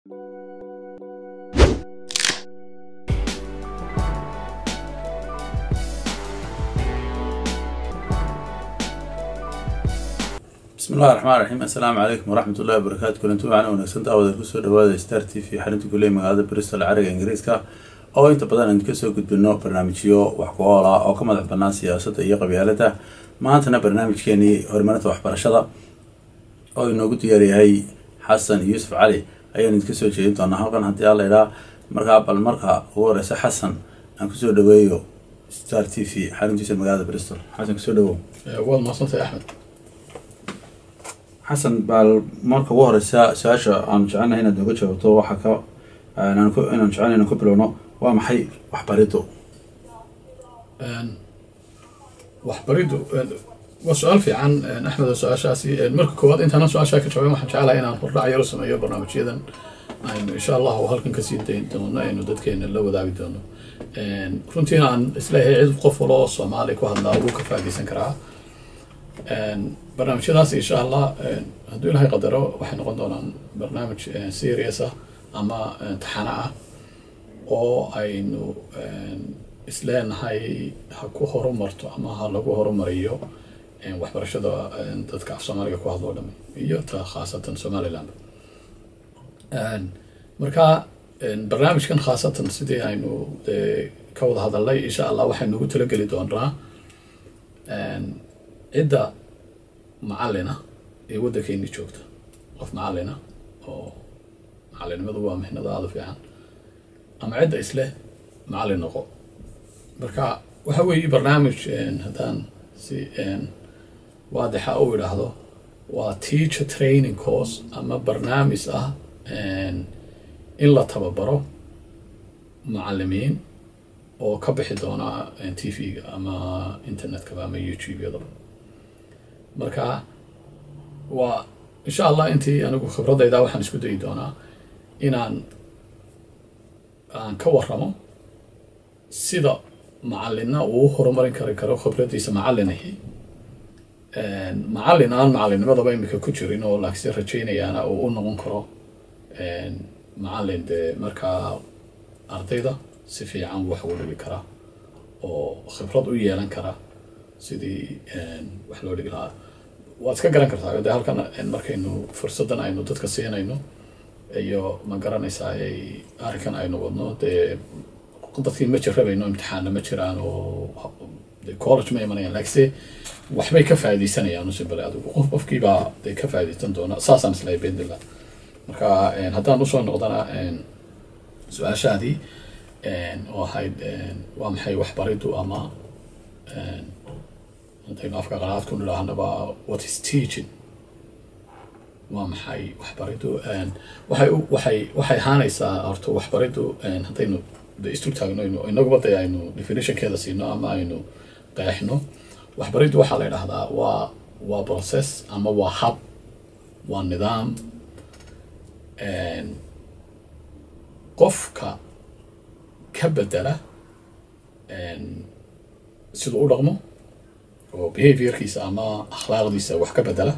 bismi illahi raxmaan raxiim assalaamu calaykum waraxmat ullahi wabarakaatu kulanti wacan wanaagsan daawada kusoo dhawaada star t v xarinta kuley magaalada bristol cariga ingiriiska oo inta badan aynu kasoo gudbino barnaamijyo wax ku ool ah oo ka madax banaan siyaasadda iyo qabyaalada maantana barnaamijkeenii horumarinta waxbarashada oo inoogu diyaaryahay xasan yuusuf cali ayaan idinka soo jeedin doonaa halkan haddii alla idhaa markaa bal marka ugu horeysa xasan aan kusoo dhaweeyo star t v xaruntiisa magaalada bristol xasan kusoo dhawow waad mahadsantahay axmed xasan baal marka ugu horeysa su-aasha aan jecelnahay inaad nooga jawaabto waxaa ka inaan jecelnahay inaan ku bilowno waa maxay waxbariddu waxbariddu waa su-aal fiican axmed su-aashaasi marka koowaad intaanan su-aashaa ka jawaabin waxaan jeclahay inaan hordhac yaro sameeyo barnaamijyadan aynu insha allahu halkan kasii dayn doono aynu dadkeena la wadaagi doono runtiina aan isleeyahay cid qof waloo soomaali ku hadlaa wuu ka faaideysan karaa barnaamijyadaas insha allah hadduu ilaahay qadaro waxay noqon doonaan barnaamij serious ah ama taxano ah oo aynu isleenahay ha ku horumarto ama ha lagu horumariyo waxbarashada dadka af soomaaliga ku hadlo o dhami iyo ta khaasatan somaliland marka barnaamijkan khaasatan sidii aynu de ka wada hadalnay insha allah waxaynu ugu talageli doonaa cidda macalina ee waddankeeni joogta qof macalina oo macalinimadu waa mihnado aada u fiican ama cidda isleh macalin noqo marka waxa weeye barnaamij haddaan si waadixa u idhaahdo waa teacher training course ama barnaamij ah in la tababaro macalimiin oo ka bixi doona t v-ga ama internetkaba ama youtube-yadaba marka waa insha allah intii anigu khibradayda waxaan isku dayi doonaa inaan aan ka waramo sida macalina uu horumarin kari karo khibraddiisa macalinahi macalin aan macalinimadaba imika ku jirin oo laakse rajaynayaana uu u noqon karo macalin dee markaa ardayda si fiican wax ugu dhigi karaa oo khibrad u yeelan kara sidii wax loo dhigi lahaa waad iska garan kartaa de halkan markaynu fursaddan aynu dadka siinayno iyo ma garanaysaa arrinkan aynu wadno dee dadkii ma jirabayno imtixaana ma jiraan oo de college ma imanayaan laakse waxbay ka faaideysanayaan usibale adigu qof qofkiibaa de ka faaideysan doona saasaan islahay bendila marka haddaan usoo noqdana su-aashaadii oo ahayd waa maxay waxbariddu ama haddaynu afka qanaad ku nidhaahnaba what is teaching waa maxay waxbariddu waxay waxay waxay ahaanaysaa horta waxbariddu haddaynu de istul taagno inaguba de aynu definitionkeeda siino ama aynu qeexno waxbariddu waxaa la idhahdaa waa waa process ama waa hab waa nidaam qofka ka bedela siduu u dhaqmo oo behaviorkiisa ama akhlaaqdiisa wax ka bedela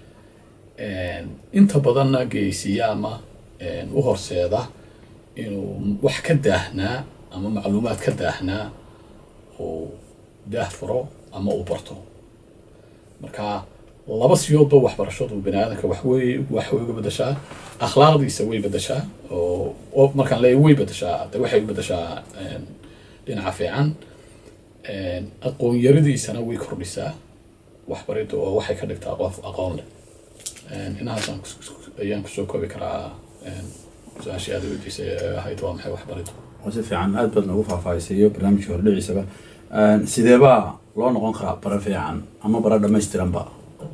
inta badanna geysiya ama u horseeda inuu wax ka daahnaa ama macluumaad ka daahnaa uu daah furo ama uu barto marka laba siyoodba waxbarashadu bani aadamka waxwey wax way uga bedeshaa akhlaaqdiisa way bedeshaa oo markaan leeya way bedeshaa de waxay u bedeshaa dhinaca fiican aqoon yaridiisana way kordhisaa waxbariddu oo waxay ka dhigtaa qof aqoon leh inahaasaan ayaan kusoo koobi karaa su-aashii aada weydiisay ee ahayd waa maxay waxbariddu waa si fiican aad baad noogu faahfaahisiyo barnaamijka hordhiciisaba sideebaa loo noqon karaa bara fiican ama bara dhamaystiranba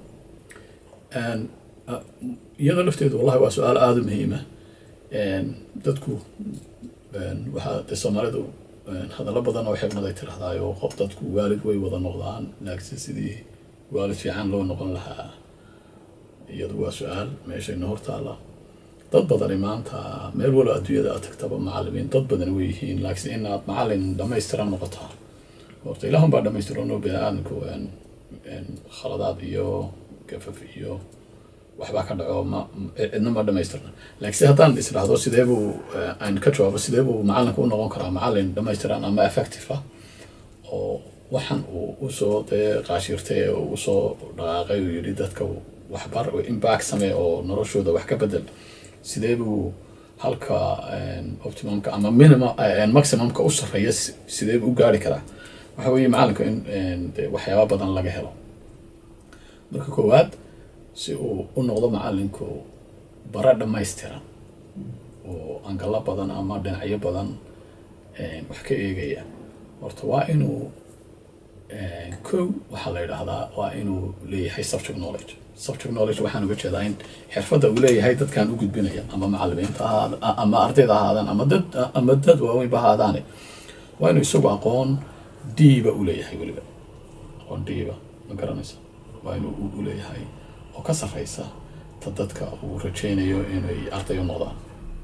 iyada lafteedu wallahi waa su-aal aada u muhiima dadku waxaa de soomaalidu hadallo badan oo xigmad ay tirahdaayo qof dadku waalid way wada noqdaan laakse sidii waalid fiican loo noqon lahaa iyadu waa su-aal meeshayna hortaalla dad badani maanta meel walo adduunyada aad tagtaba macalimiin dad badan way yihiin laakiin inaad macalin dhamaystiran noqotaa horta ilaahun baa dhamaystiran oo bini aadamku khaladaad iyo gafaf iyo waxbaa ka dhaco ma cidna ma dhamaystirna laakiin si haddaan israhdo sidee buu aan ka jawaabo sidee buu macalinku u noqon karaa macalin dhamaystiran ama effective ah oo waxan uu usoo dee qaashiirtay ee uu usoo dhaqaaqay uu yidhi dadka waxbar impact samee oo noloshooda wax ka bedel sidee buu halka optimumka ama minimum maximumka u sarreeya sidee buu u gaari karaa waxa weeye macalinku in de waxyaaba badan laga helo marka koowaad si uu u noqdo macalinku bara dhammaystiran oo angalo badan ama dhinacyo badan wax ka eegaya horta waa inuu kow waxaa la yidhaahdaa waa inuu leeyahay subject knowledge subject knowledge waxaan uga jeedaa in xirfadda uu leeyahay dadkaan u gudbinaya ama macalimiinta ahaad ama ardayda ahaadaan ama dad ama dad waaweynba ahaadaane waa inuu isagu aqoon diiba u leeyahay weliba aqoon diiba ma garanaysa waa inuu u leeyahay oo ka sarreysa ta dadka uu rajaynayo inay arday u noqdaan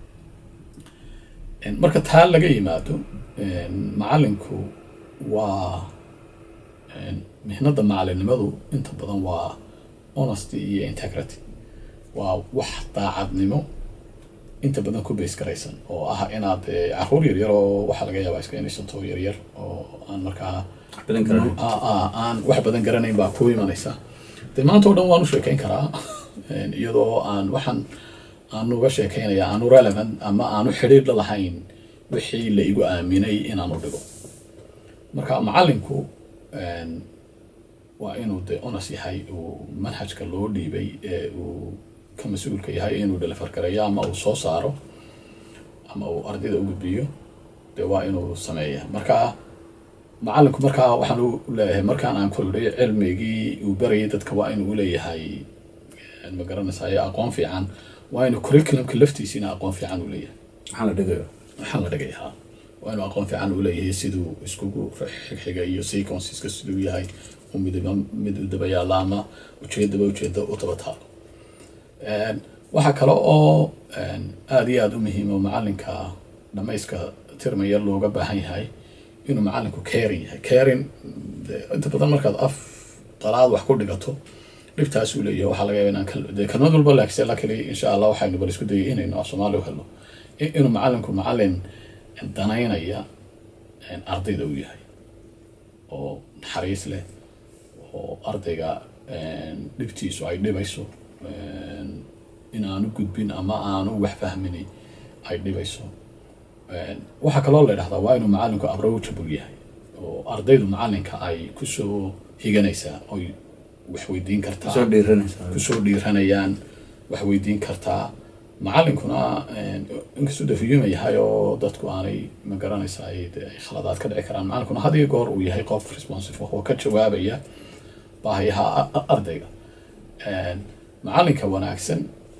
marka taa laga yimaado macalinku waa mihnada macalinimadu inta badan waa honesty iyo integrity waa wax daacadnimo inta badan ku base garaysan oo ah inaad caruur yaryar oo waxaa laga yaabaa iska inaysanto yaryar oo aan markaa aan wax badan garanayn baa ku imanaysa dee maanta o dhan waan u sheekeyn karaa iyadoo aan waxaan aanu uga sheekeynaya aanu relevant ama aanu xidhiir la lahayn wixii la igu aaminay inaanu dhigo marka macalinku waa inuu de onas yahay uu manhajka loo dhiibay ee uu ka mas-uulka yahay inuu dhalifargareeyo ama uu soo saaro ama uu ardayda u gudbiyo de waa inuu sameeya marka macalinku markaa waxaan u leeyahay markaan aan kordhay cilmigii uu barayay dadka waa inuu uleeyahay ma garanaysaay aqoon fiican waa inuu curriculumka laftiisiina aqoon fiican u leeyahay waxaan la dhigayo waxaan la dhigay ha waa inuu aqoon fiican u leeyahay siduu iskugu xigxiga iyo sequenceska siduu yahay u midba mid u daba yaalla ama ujeedaba ujeeda u daba taalo waxaa kale oo aada iyo aada u muhiimo macalinka dhamayska tirmaya looga baahan yahay inuu macalinku carin yahay carin inta badan markaad af qalaad wax ku dhigato dhibtaasuu leeyahay waxaa laga yaaba inaan dee kalmad walba laakse lakali insha allah waxaynu bal isku dayay inaynu af soomaali u helno inuu macalinku macalin danaynaya ardayda uu yahay oo naxariis leh oo ardayga dhibtiisu ay dhibayso in aanu gudbin ama aanu wax fahmini ay dhibayso waxaa kaloo la idhahdaa waa inuu macalinku approachable yahay oo ardaydu macalinka ay kusoo higanaysaa oy wax weydiin kartaa soo dhiiranaysa kusoo dhiiranayaan wax weydiin kartaa macalinkuna inkastuu dafiyuma yahay oo dadku aanay ma garanaysa ay de ay khaladaad ka dhici karaan macalinkuna had iyo goor uu yahay qof responsive oo ka jawaabaya baahiyaha ardayga macalinka wanaagsan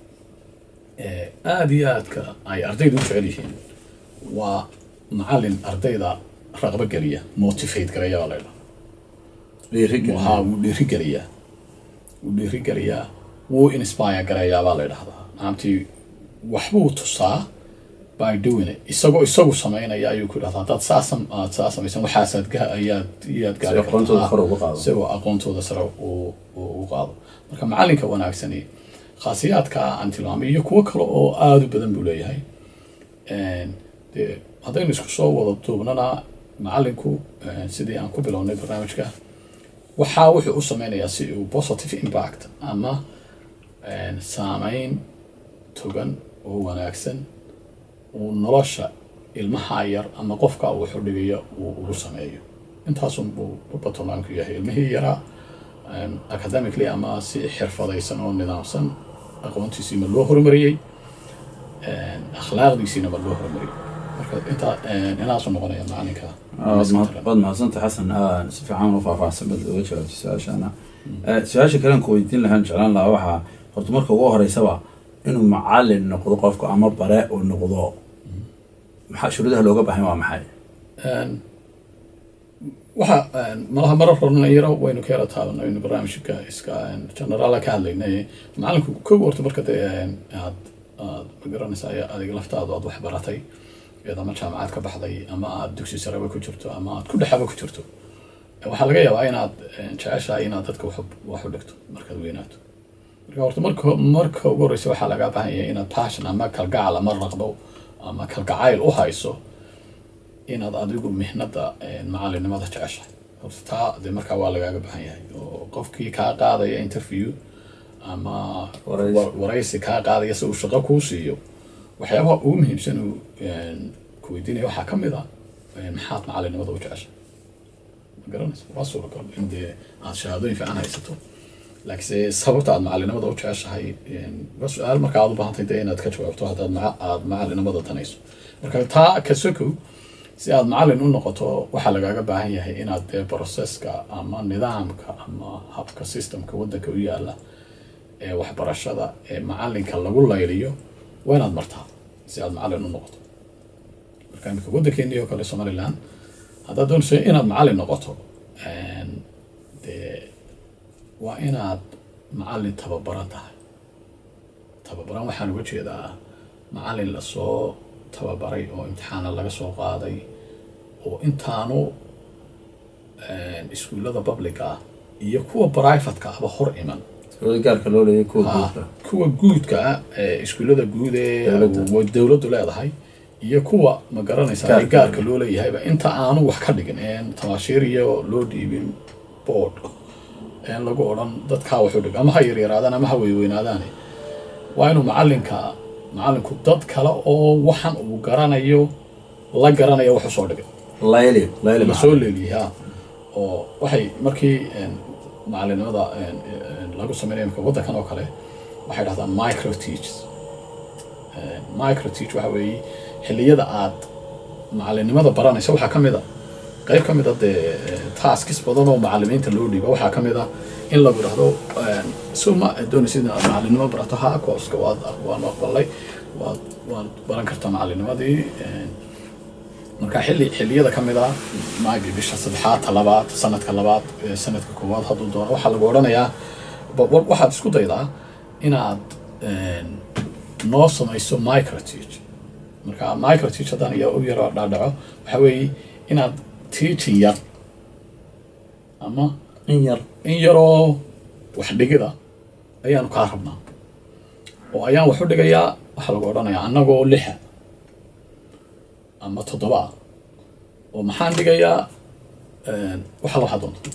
aada iyo aadka ay ardayda u jecel yihiin waa macalin ardayda raqbo geliya motivate garaya baa la ydhaha dhiirigelin ha wuu dhiirigeliyaa wuu dhiirigeliyaa wuu inspire garayaa baa la ydhahdaa maamtii waxbuu tusaa by doing it isagoo isagu samaynaya ayuu ku dhahdaa haddaad saa sam aad saa samaysan waxaasaad ga ayaad iyaad gaari Si aqoontooda kartaa. kor ugu qaado. isagoo aqoontooda sare uu uu u qaado marka macalinka wanaagsani khaasiyaadka aan tilmaamay iyo kuwo kale oo aada u badan buu leeyahay dee haddaynu isku soo wada duubnana macalinku eh, sidii aan ku bilownay barnaamijka waxaa wuxuu u sameynayaa si uu positive impact ama eh, saameyn togan oo wanaagsan uu nolosha ilmaha yar ama qofka uu xudhigayo uu ugu sameeyo intaasun buu batonaanku yahay ilmihii yaraa em, academically ama si xirfadaysan oo nidaamsan aqoontiisii ma loo horumariyey em, akhlaaqdiisiina ma loo horumariyey marka intaa em, inaasu noqonaya macalinka waad mahadsanta xasan aa si fiican u faahfaahsan bad uga jawaabtay su-aashaana Eh, su-aasha kalen ku weydiin lahaan jeclaan lahaa waxaa horta marka ugu horeysaba inuu macalin noqdo qofku ama bare uu noqdo maxaa shuruudaha looga baahan waa maxay Een, waxa een, malaha marar horena yaro waynu ka yara taaban aynu barnaamijka iska een, generaala ka hadlaynay macalinku kow horta marka dee een, aad aad ma garanaysa adiga laftaadu aad wax baratay eed ama jaamacad ka baxday ama aad dugsi sareba ku jirto ama aad ku dhexaba ku jirto waxaa laga yaabaa inaad een, jeceshahay inaad dadka wax u- wax u dhigto markaad weynaato marka horta marka marka ugu horeysa waxaa lagaa baahan yahay inaad passion ama kalgacal ama raqdo ama kalgacayl u hayso inaad adigu mihnada macalinimada jeceshahay horta taa dee markaa waa lagaaga baahan yahay oo qofkii kaa qaadaya interview ama Wareysi. wa- wareysi kaa qaadaya si uu shaqo kuu siiyo waxyaabaha ugu muhiimsan uu ku weydiinaya waxaa ka mid ah maxaad macalinimada u jeceshahay ma garanaysa waa suuragal in dee aad shahaadooyin fiican haysato laakiinse sababta aad macalinimada u jeceshahay waa su-aal marka aad u baahantay dee inaad ka jawaabto haddaad maca- aad macalinimada tanayso marka taa ka sokow si aad macalin u noqoto waxaa lagaaga baahan yahay inaad dee processka ama nidaamka ama habka systemka waddanka u yaala ee waxbarashada ee macalinka lagu layliyo waa inaad martaa si aad macalin u noqoto marka imika waddankeennii oo kale somaliland haddaad doonayso inaad macalin noqoto een, dee waa inaad macalin tababaran tahay tababaran waxaan uga jeedaa macalin lasoo tababaray oo imtixaana laga soo qaaday oo intaanu een, iskuullada publica ah iyo kuwa privatka aba hor iman iskuulada gaarka loo leeyahay kuwa Ah, guurka kuwa guudka ah ee iskuullada guud ee Dowladda. wa- dowladdu leedahay iyo kuwa ma garanaysa Gaarka. gaarka loo leeyahayba inta aanu wax ka dhigin een tabaashiir iyo loo dhiibin board een lagu odhan dadkaa wuxuu dhig ama ha yaryaraadaan ama ha weyweynaadaane waa inuu macalinka macalinku dad kale oo waxan uu garanayo la garanayo wuxuu soo dhigay layli layli la soo leeliyay ha oo waxay markii een, macalinimada een, een, lagu sameynaya imika waddankan oo kale waxay dhahdaan micro teach micro teach waxa weeye xilliyada aad macalinimada baranaysa waxaa ka mid a qayb ka mid a dee taskis badan oo macalimiinta loo dhiiba waxaa ka mid a in lagu dhahdo een, so ma doonaysid inaad macalinimo barato ha kooska waad waan aqbalay waad waad baran kartaa macalinimadii een, marka xilli xilliyada ka mid ah maagi bisha saddexaad ta labaad sanadka labaad ee sanadka koowaad hadduu doono waxaa lagu odhanayaa ba- wa- waxaad isku daydaa inaad een, noo samayso microteach marka microteach haddaan iyo u yaro dhaadhaco waxaa weeye inaad teaching yar ama in yar in yaroo wax dhigida ayaanu kaa rabnaa oo ayaan wax u dhigayaa waxaa lagu odhanayaa annagoo lixa ama toddoba ah oo maxaan dhigayaa een, wax alla waxaa doonto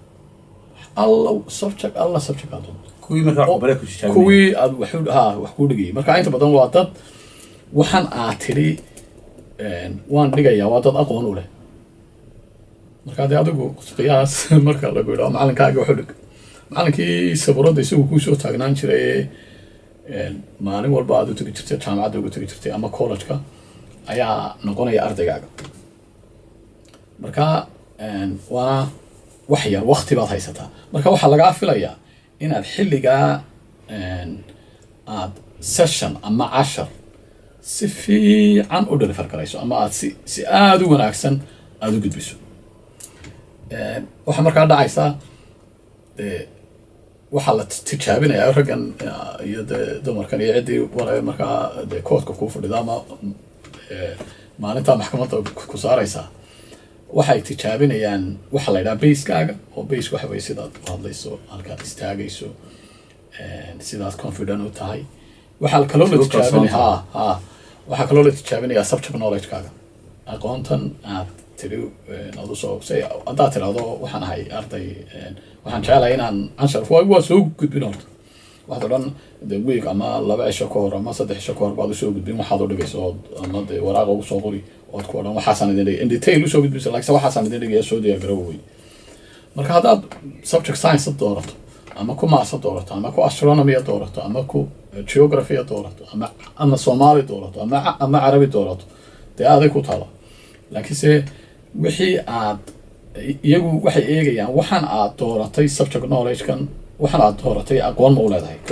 alla subject alla subject aa doonto kuwii markaa cubare ku jijaabi kuwii aad wax u- ha wax kuu dhigayay marka inta badan waa dad waxaan aad tidhi een, waan dhigayaa waa dad aqoon u leh marka dee adigu qiyaas marka lagu yidhaho macalinkaaga waxu dhig macalinkii sabuuradda isagu kuusoo taagnaan jiray ee een, maalin walba aad u tegi jirtay jaamacadda uga tegi jirtay ama college-ka ayaa noqonaya ardaygaaga marka een, waana wax yar wakti baad haysataa marka waxaa lagaa filayaa inaad xilligaa een, aad session ama cashar si fiican u deliver garayso ama aad si si aada u wanaagsan aada u gudbiso Een, waxaa markaa dhacaysaa dee waxaa la t- tijaabinayaa raggan eh, iyo dee dumarkan iyo ciddii wala markaa dee koodka kuu fadhida ama eh, maalintaa maxkamadda ku ku saaraysaa waxay tijaabinayaan waxa la yidhaha basekaaga oo base waxa weye sidaad u hadlayso halkaad istaagayso een, sidaad confident u tahay waxaa kaloo la Sidoo kalsoon tijaabinaya ha ha waxaa kaloo la tijaabinayaa subject knowledge-kaaga aqoontan aad tiri een, aad usoo say haddaad tirahdo waxaan ahay arday een, waxaan jecelahay inaan anshar waa waa soo gudbin horta waxaad odhan de week ama laba cisho ka hor ama saddex cisho ka hor baad usoo gudbin waxaad u dhigayso ood ama de waraaqa ugu soo qori ood ku odhan waxaasaan idin dhigay in detail usoo gudbisa laakiin waxaasaan idin dhigaya soo diyaar garowa wey marka haddaad subject science doorato ama ku maasa doorato ama ku astronomy doorato ama ku geography doorato ama ama soomaali doorato ama ca- ama carabi doorato dee aday ku taala laakiinse wixii aad iyagu waxay eegayaan waxaan aad dooratay subject knowledge-kan waxaan aad dooratay aqoon ma u leedahay ko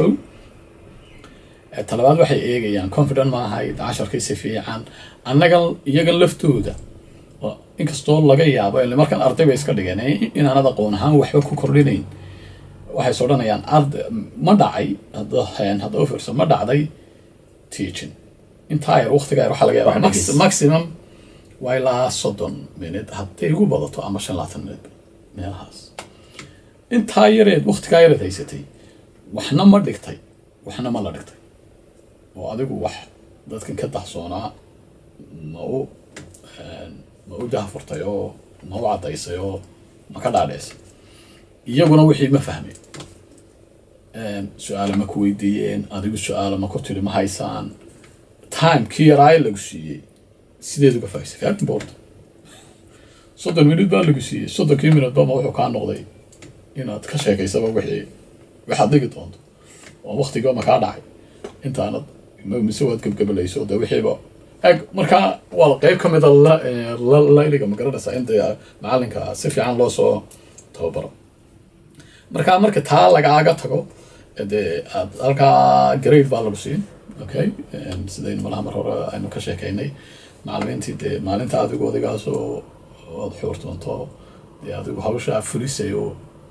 Eh, talabaad waxay eegayaan confident ma ahay casharkii si fiican annaga iyagan laftooda oo inkastoo laga yaabo ile markan arday bay iska dhigeen eh, inaanad aqoon ahaan waxba ku kordhinayn waxay is odhanayaan arday ma dhacay hadda een, hadda u fiirso ma dhacday teaching intaa yar waqtiga yar waxaa laga yaabaa Wax max- dhigis. maximum waa ilaa soddon minute hadday ugu badato ama shan labaatan minute meelahaas intaa yareed waqtigaa yareed haysatay waxna ma dhigtay waxna ma la dhigtay oo adigu wax dadkan ka dahsoonaa ma u ma u jahfurtay oo ma u caddaysay oo ma ka dhaadheysay iyaguna wixii ma fahmay su-aale ma ku weydiiyeen adigu su-aale ma ku tiri ma haysaan timekii yaraaye lagu siiyey sideed uga faaisay very important soddon minut baa lagu siiyey soddonkii minut bama wuxuu kaa noqday inaad ka sheekaysaba wixii waxaad dhigi doonto oo waktiga ma kaa dhacay intaanad mise waad gebgebelayso de wixiiba eg markaa waa qeyb ka mida layliga ma garanaysaa in dee macalinka si fiican loo soo tababaro markaa marka taa lagaaga tago dee aad halkaa grade baa lagu siin okay sidaynu malaha mar hore aynu ka sheekeynay macalimiintii dee maalinta adigu odigaasoo oad xuurtoonto dee adigu hawshaa fulisay oo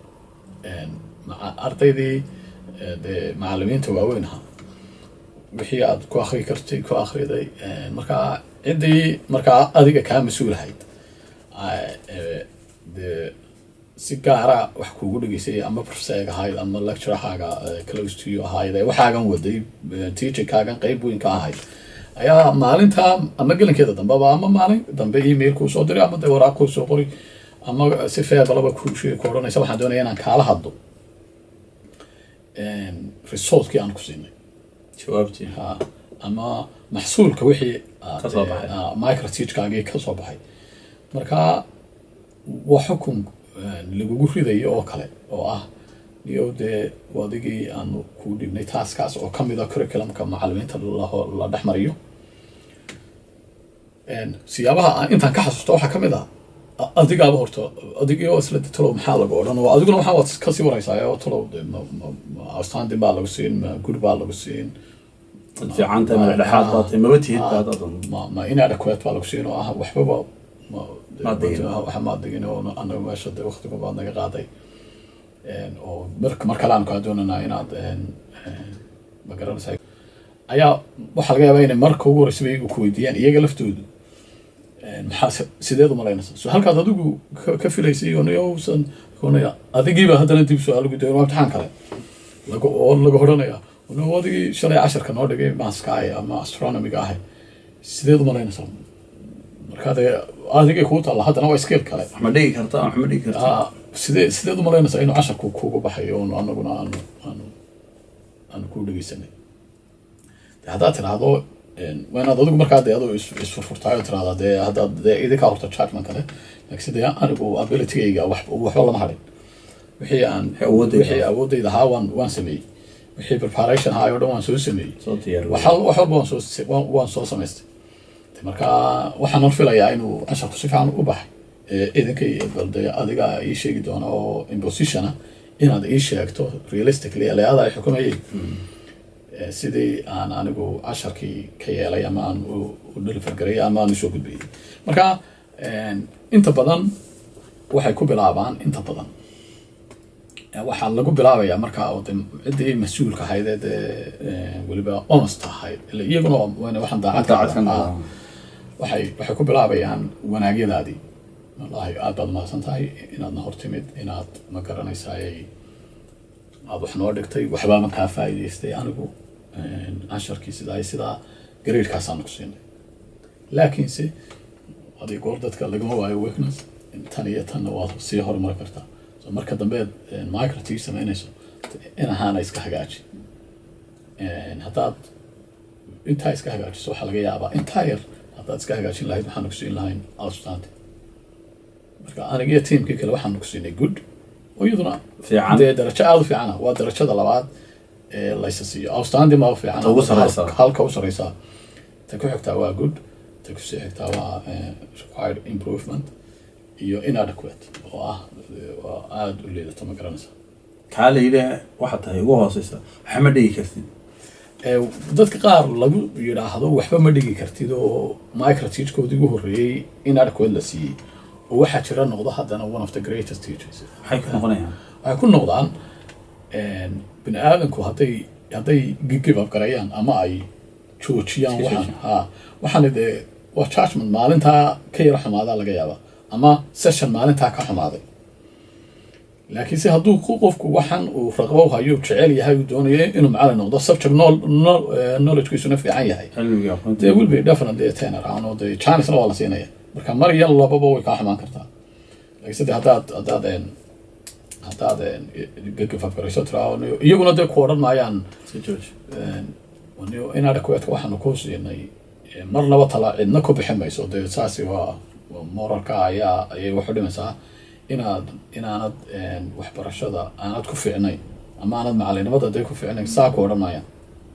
ardaydii dee macalimiinta waaweyn ahaa wixii aad ku akri kartay ku akriday markaa ciddii markaa adiga kaa mas-uulahayd dee si gaara wax kuugu dhegeysay ama profseeg ahayd ama lecturahaaga close to you ahayd ee waxaagan waday teacherkaagan qeyb weyn ka ahayd ayaa maalinta ama gelinkeeda dambeba ama maalin dambe email kuu soo diray ama dee waraaq kuu soo qori ama si feebalaba kuushe ku odhanaysa waxaan doonaya inaan kaala hadlo resortkii aan ku siinay jawaabtii ha ama maxsuulka wixii Ka soo baxay. microteachkaagii ka soo baxay marka waa xukun lagugu ridayo oo kale oo ah iyo dee adigii aanu ku dhibnay taaskaas oo kamid a curriculumka macalimiinta la- la dhex mariyo siyaabaha aan intaan ka xasuusto waxaa kamid ah a- adigaaba horta adigii oo isla de talow maxaa lagu odhan oo adiguna waxaa waad kasii wareysaa oo talow de ma ma ma outstanding baa lagu siin ma good baa lagu siin dad fiican tahay madax dhexaad baa tahay maba tihid baad adan ma ma inadequate baa lagu siin oo ah waxbaba ma Maad digin. waxa maad digin oo anaga meesha de waqtiga baad naga qaaday Een, oo mar mar kale aan kaa doonanaa inaad een, een, ma garanaysaa ayaa waxaa laga yaabaa inay marka ugu horeysa bay ku weydiiyaan iyaga laftoodu een, maxaa se- sideed umalaynasaa so halkaad adigu ka- ka filaysay onausan adigiiba haddana dib su-aal lagu dayo waa imtixaan kale lagu oo lagu odhanaya no adigii shalay casharka noo dhigay maaska ahay ama astronomiga ahay sideed umalaynaysaa markaa dee adigay kuu taalla haddana waa skill kale wax ma dhigi kartaa wax ma dhigi kartaa Ah, sidee sideed umalaynaysaa inuu casharku kuugu baxayo oon anaguna aanu aanu aanu ku dhegeysanay de haddaad tiraahdo een, waa inaad adigu markaa dee adoo is- isfurfurtaayo tiraahdaa dee haddaad dee idinkaa horta judgment kale laakiin dee anigu abilitygayga wax waxba lama hadhin wixii aan Wixii awoodayda wixii awoodayda ahaa waan waan sameeyey wixii preparation ahaa oo dhan waan soo sameeyey soo diyaar wax al- wax walba waan soo waan, waan soo samaystay De marka waxaan hor filayaa inuu casharku si fiican u baxay ee idinka iyo balde adiga ii sheegi doona oo impositiona inaad ii sheegto realistically aleada ay xukumayeen Ee, sidii aan anigu casharkii ka yeelay ama aan u u deliver garay ama aan usoo gudbiyey marka een, inta badan waxay ku bilaabaan inta badan Ee, waxaa lagu bilaabayaa markaa oo de ciddii mas-uulka ahayd ee dee ee, weliba honest ahayd Ila iyaguna waa- waana waxaan daacad ka daacad ka ah. noqon. waxay waxay ku bilaabayaan wanaagyadaadii wallaahi aad baad mahadsan tahay inaadna hortimid inaad ma garanaysaay aad wax noo dhigtay waxbaaba kaa faa'iidaystay anigu een, casharkii sidaa iyo sidaa gareedkaasaan ku siinay laakiinse adig goor dadka lagama waayo weakness tan iyo tanna waad sii horumari kartaa so marka dambeed microteach samaynayso in ahaana iska hagaaji Een, haddaad intaa iska hagaajiso waxaa laga yaabaa intaa yar haddaad iska hagaajin lahayd waxaanu ku siin lahayn outstanding marka anigiyo tiimkii kale waxaanu ku siinay good oo iyaduna fiican dee darajo aada u fiicana waa darajada labaad ee laysa siiyo outstanding baa u fiican Ta ugu sareysa. Halka- halka u sareysa ta ku xigtaa waa good ta kusii xigtaa waa eh, required improvement iyo inadequate oo ah eh, waa aada u liidata ma garanaysa kaa la yidhi waxaa tahay ugu hooseysa waxa ma dhigi kartid Ee, dadka qaar lagu yidhaahdo waxba ma dhigi kartid oo microteachkoodii ugu horreeyey inadequate la siiyey oo waxaa jira noqdo haddana one of the greatest teachers maxay ku noqonayaan waxay ku noqdaan bini aadamku hadday hadday give up gareeyaan ama ay joojiyaan Iska waxaan ha waxaan dee waa judgment maalintaa ka yara xumaadaa laga yaabaa ama session maalintaa ka xumaaday laakiin se hadduu ku- qofku waxan uu raqbo hayo jecel yahay uu doonayo inuu macallin noqdo subject knowl- knowl- eh, knowledgekiisuna fiican yahay cilmiga aqoonta dee will be definitely a tenor aan oo dee chancena waa la siinaya marka mar iyo lababa way kaa xumaan kartaa laakiin sade haddaad haddaad een haddaad een gagafafgarayso tiraa iyaguna dee ku odhan maayaan si jooji inadequate waxaanu ku siinay eh, marnaba tala cidna ku bixin mayso dee saasi waa waa moralka ayaa ayay wax u dhimaysaa inaad inaanad een, waxbarashada aanad ku fiicnayn ama aanad macalinimada dee ku fiicnayn saa ku odhan maayaan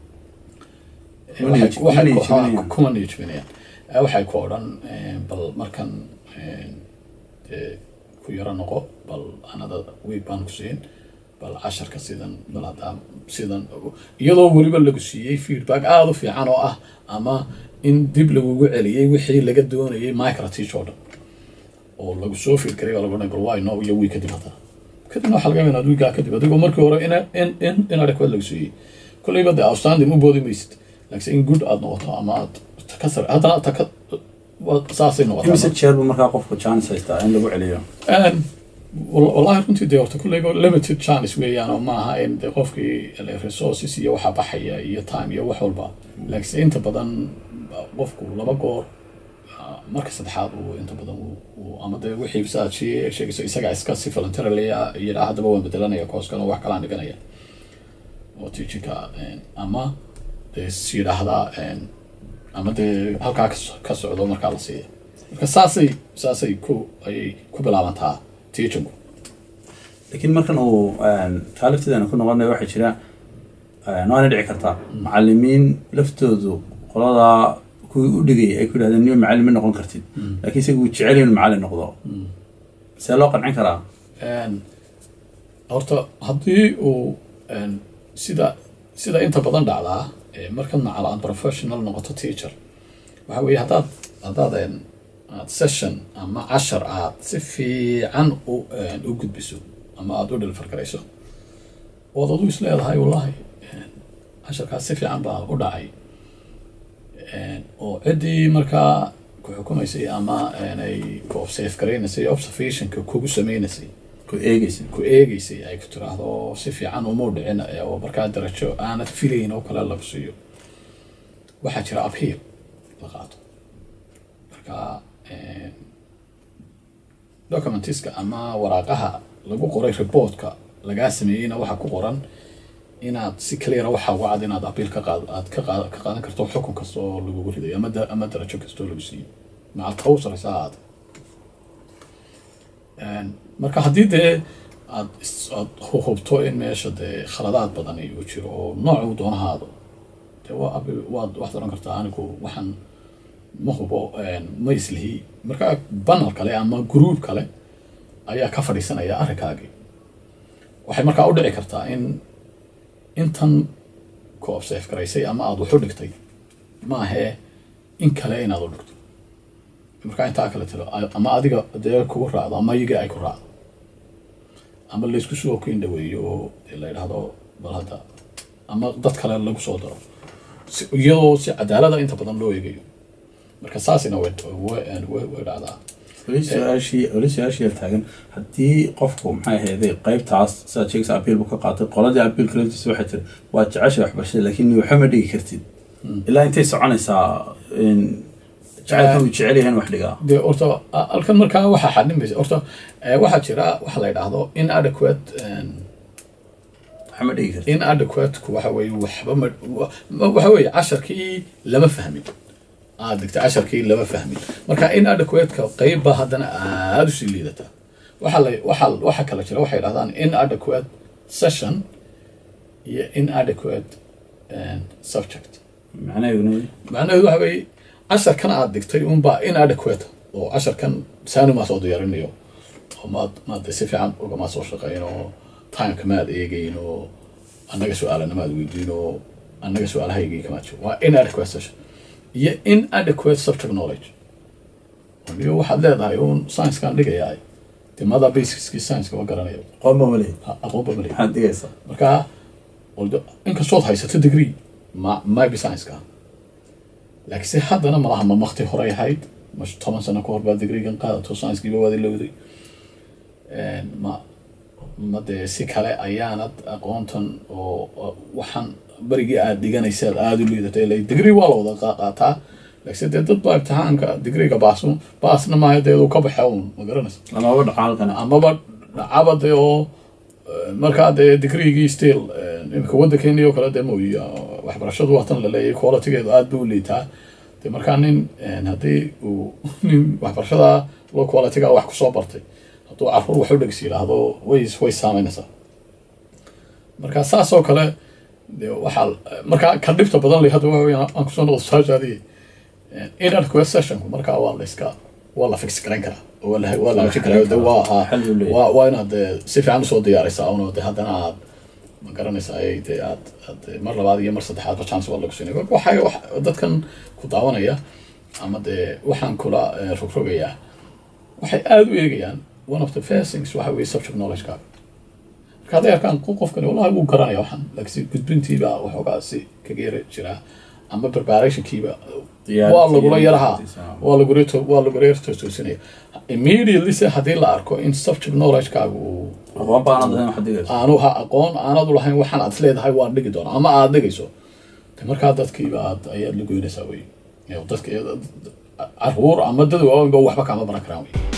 Eh, Kuma waxay- niyad- waxay kuma ku- niyadjabinayaan. ha, kuma niyadjabinayaan Eh, waxay ku odhan eh, bal markan eh, dee ku yaro noqo bal anada week baan ku siin bal casharka sidan bal haddaa sidan iyadoo weliba lagu siiyey feedback aada u fiican oo ah ama in dib lagugu celiyey wixii laga doonayay micro teach oo dhan oo lagu soo fiirgaray oo lagu dhahay bal why no iyo wii kadib haddana kadibna waxaa laga yaabaa inaad wiigaa kadib adigoo markii hore in in in inadequate lagu siiyey kolleyba dee outstanding u boodi maysid laakiin in good aad noqoto ama aad ka sare haddana taka waa- saasay noqotaa imise jeer buu markaa qofku chance haystaa in lagu celiyo Een, wal- wallahi runtii dee horta kulleyba limited chance weeyaan oo maaha in dee qofkii ele resources iyo waxa baxaya iyo time iyo wax walba laakiin inta badan qofku laba goor ah, marka saddexaad uu inta badan uu- uu ama dee wixii saad shee- sheegayso isagaa iska si voluntarily ah yidhaa haddaba waan bedelanaya kooskan oo wax kalaan dhiganaya oo teachingka een, ama dee is yidhaahdaa een, ama dee halkaa ka so- ka socdo markaa la siiya marka saasay saasay ku ayay ku bilaabantaa teachinku laakiin markan uu taa lafteedana ku noqonaya waxaa jira waana dhici kartaa macalimiin laftoodu qoladaa kuwii u dhigay ay ku yidhahdeen niyo macallin ma noqon kartid laakiin isaga uu jecel yahay inuu macallin noqdo see loo qancin karaa Een, horta haddii uu een, sida sida inta badan dhacdaa ee markaad macal aad professional noqoto teacher waxa weeye haddaad haddaad een, aad session ama cashar aad si fiican u een, u gudbiso ama aad u dhilfargarayso ood adu is leedahay wallahi een, casharkaas si fiican baa u dhacay Een, oo ciddii markaa ku xukumaysay ama een, ay ku observe garaynaysay observationka kugu sameynaysay ku eegaysa ku eegaysay ay ku tiraahdo oo si fiican umuu dhicin ee oo markaa darajo aanad filayn oo kale lagu siiyo waxaa jira appeal la qaato marka een, documentiska ama waraaqaha lagu qoray reportka lagaa sameeyeyna waxaa ku qoran inaad si cleara waxaa uga cad inaad appeal ka qaad aad ka qaad ka qaadan karto xukun kasta oo lagugu ridayo ama da, ama darajo kasta oo lagu siiyo macal tawsaraysa ha ahaate Een, marka haddii dee aad is- aad hu- hubto in meesha dee khaladaad badan uu jiro oo noocuu doonahaado dee waa abi- waad waxaad oran kartaa anigu waxaan ma hubo een, ma islihi marka banal kale ama gruub kale ayaa ka fadhiisanaya arrinkaagii waxay markaa u dhici kartaa in intan ku observe garaysay ama aad wax u dhigtay maahee in kale inaad u dhigto markaa intaa kale tiro ama adiga dee kugu raacdo ama iyaga ay ku raacdo ama laysku soo kin dhaweeyo oo dee la yidhaahdo bal hadda ama dad kale lagu soo daro si- iyadoo si cadaalada inta badan loo eegayo marka saasina way way way way dhacdaa weli su-aashii weli su-aashii yaa taagan haddii qofku maxay ahayday qaybtaas sidaad sheegaysa apiil buu ka qaatay qoladii apiilka laftiisa waxay tiri waa jecesha waxbarashada laakiin waxa ma dhigi kartid ilaa intay soconaysaa in jacaylka uu jecel yahay in wax dhigaa dee horta a- halkan markaa waxaa xadhimaysa horta eh, waxaa jira waxa la yidhaahdo inadequate een, waxa ma dhigi kartid inadequate-ku waxa weeye waxba ma wa- waxa weeye casharkii lama fahmin aad dhigtay casharkii lama fahmin marka inadequate-ka qeybba haddana aada usii liidata waxa la waxa waxa kala jira waxay dhahdaan inadequate session iyo inadequate and subject macnaheeduna macnaheedu waxa weeye casharkan aad dhigtay unbaa inadequate oo casharkan saani maa soo diyaarinayo oo maad maad si fiican ugama soo shaqeyn oo timeka maad eegeyn oo annaga su-aalana maad weydiin oo annaga su-aalahaygii kamaad jiro waa inadequate session iyo inadequate subject knowledge iyo waxaad leedahay uun science-kaan dhigayaa dee mada basicskii science-ka ma garanayo qooma male Ha- aqoonba ma leeyahay maxaad dhigaysaa marka waldo- inkastood haysato degree ma maybe science-ka laakiin se haddana malaha ma makti horey ahayd ma toban sano ka hor baa degreegan qaadato science-kiiba waad ilowday Een, ma ma dee si kale ayaanad aqoontan oo oo waxaan berigii aad dhiganaysaad aada u liidatay ila digrii waa la wada qa- qaataa laakiin dee dad baa imtixaanka digriga baasu baasna maayo dee uu ka baxa uun ma garanaysa lamaba dhaco halkan amaba dhacaba dee oo eh, markaa dee digrigii still eh, imika waddankeeni oo kale dee mooyi waxbarashadu waatan la leeyahay qualitygeedu aad buu u liitaa dee markaa nin eh, haddii uu nin waxbarashada low qualityga wax kusoo bartay hadduu caruur wax u dhegs yidhaahdo way way saameynaysaa marka saas oo kale dee waxaa markaa ka dhibta badan leh hadda waxa weeyaan aan kusoo noqdo su-aashaadii inner sessionku markaa waa la iska waa la fix garayn karaa oo waa la waa la hagaajin karaa de waa haa Xal buu leeyahay. waa waa inaad dee si fiican usoo diyaaraysaa uno de haddana aad ma garanaysaa ay dee aad aad mar labaad iyo mar saddexaadba chance waa lagu siinay waxay wax dadkan ku daawanaya ama dee waxaan kula eh, rogrogayaa waxay aada u eegayaan one of the first things waxa weeye subject knowledge-kaaga marka hadday arkaan qof- qofkani wallahi wuu garanaya waxaan laakiin gudbintiiba waxoogaa si kaga yara jiraa ama preparationkiiba Diyaar- waa lagula yaraha diyaartiisa. waa lagula to- waa lagula yar toosinaya immediately se haddii la arko in subject knowledge-kaaga uu aqoon baanad lahayn waxaad dhigaysa aanu ha aqoon aanad u lahayn waxaan aad leedahay waan dhigi doonaa ama aad dhigayso de markaa dadkiiba aad ayaad la goynaysaa wey dadka caruur ama dad waaweynba waxba kaama baran karaan wey